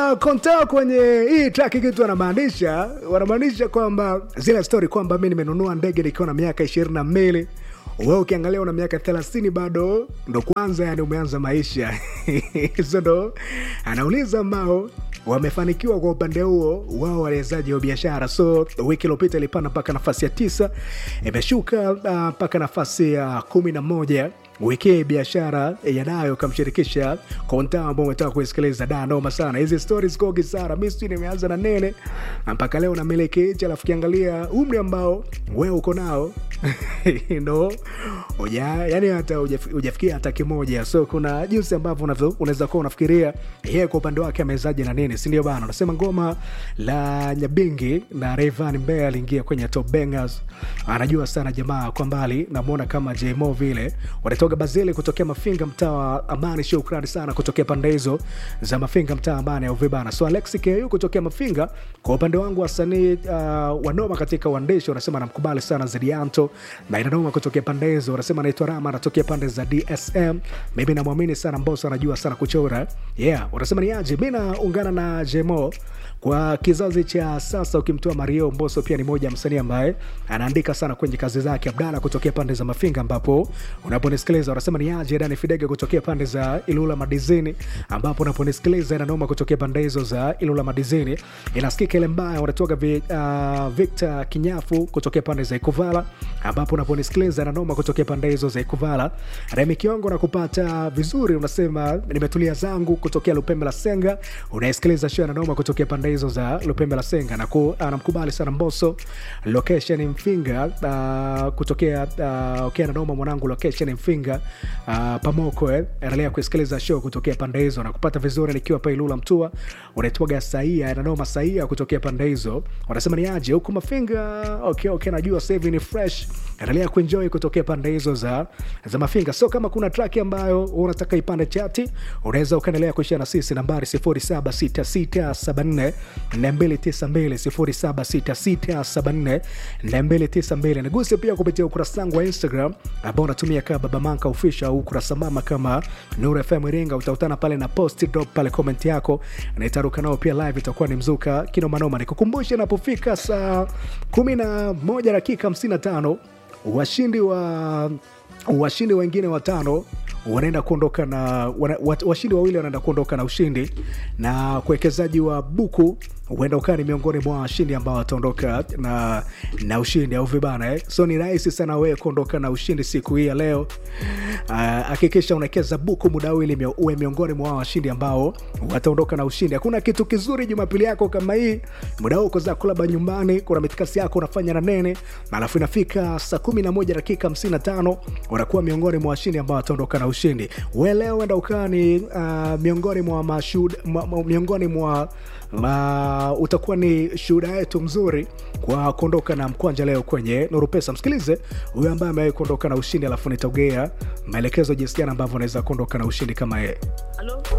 na konta kwenye hii track kitu wanamaanisha wanamaanisha kwamba zile story kwamba mi nimenunua ndege nikiwa na miaka ishirini na mbili wewe ukiangalia una miaka thelathini bado ndo kwanza yani umeanza maisha hizo ndo anauliza ambao wamefanikiwa kwa upande huo wao wawezaji wa biashara so wiki iliopita ilipanda mpaka nafasi ya tisa imeshuka uh, mpaka nafasi ya kumi na moja wiki hii biashara yanayo kamshirikisha konta ambao umetaka kuisikiliza da noma sana hizi stories kogi sana mi sijui nimeanza na nene mpaka leo namiliki hichi alafu kiangalia umri ambao wewe uko nao no uja, yani hata hujaf- hujafikia hata kimoja so kuna jinsi ambavyo unavyo- unaweza kuwa unafikiria yeye kwa upande wake amewezaje na nini sindio bana unasema ngoma la nyabingi na revan mbee aliingia kwenye top bangers anajua sana jamaa kwa mbali namwona kama jmo vile wanatoka bazili kutokea mafinga mtaa wa amani shukrani sana kutokea pande hizo za mafinga mtaa amani au vibana so alexi ku kutokea mafinga kwa upande wangu wasanii uh, wanoma katika uandishi wanasema namkubali sana zedianto na inanoma kutokea pande hizo wanasema naitwa rama anatokea pande za dsm mimi namwamini sana mboso anajua sana kuchora yeah wanasema ni aje mi naungana na jmo kwa kizazi cha sasa ukimtoa mario mboso pia ni moja ya msanii ambaye anaandika sana kwenye kazi zake abdala kutokea pande za mafinga ambapo unaponisikiliza unasema ni aje dani fidege kutokea pande za ilula madizini ambapo unaponisikiliza inanoma kutokea pande hizo za ilula madizini inasikika ile mbaya unatoka vi, uh, victor kinyafu kutokea pande za ikuvala ambapo unaponisikiliza inanoma kutokea pande hizo za ikuvala remi kiongo na kupata vizuri unasema nimetulia zangu kutokea lupembe la senga unaisikiliza show inanoma kutokea pande hizo za lupembe la senga na ku, anamkubali sana mboso location mfinga uh, kutokea uh, okay, nanoma mwanangu location mfinga uh, pamoko eh. endelea kusikiliza show kutokea pande hizo na kupata vizuri nikiwa pa ilula mtua unaitwaga saia nanoma saia kutokea pande hizo wanasema ni aje huku mafinga okay, okay, najua sasa hivi ni fresh endelea kuenjoy kutokea pande hizo za, za mafinga so kama kuna track ambayo unataka ipande chati unaweza ukaendelea kuishia na sisi nambari 076674 292 076674 niguse pia kupitia ukurasa wangu wa instagram ambao unatumia kama babamanka official au ukurasa mama kama nur fm iringa utautana pale na post drop pale comment yako na itaruka nao pia live itakuwa ni mzuka kinomanoma nikukumbushe napofika saa 11 dakika 55 washindi wa washindi wengine watano wanaenda kuondoka na wana, wat- washindi wawili wanaenda kuondoka na ushindi na kuwekezaji wa buku huenda ukaa ni miongoni mwa washindi ambao wataondoka na, na ushindi au vibana eh? so ni rahisi sana wewe kuondoka na ushindi siku hii ya leo Ah, hakikisha uh, unawekeza buku muda huu ili mio- uwe miongoni mwa washindi ambao wataondoka na ushindi hakuna kitu kizuri jumapili yako kama hii muda huu uko zako labda nyumbani kuna mitikasi yako unafanya na nene alafu inafika saa 11 dakika 55 unakuwa miongoni mwa washindi ambao wataondoka na ushindi we leo enda ukaa ni uh, miongoni mwa mashuhuda mwa- mwa- miongoni mwa ma, utakuwa ni shuhuda yetu mzuri kwa kuondoka na mkwanja leo kwenye nuru pesa msikilize huyo ambaye amewahi kuondoka na ushindi alafu nitaugea maelekezo jinsi gani ambavyo unaweza kuondoka na ushindi kama yeye Halo?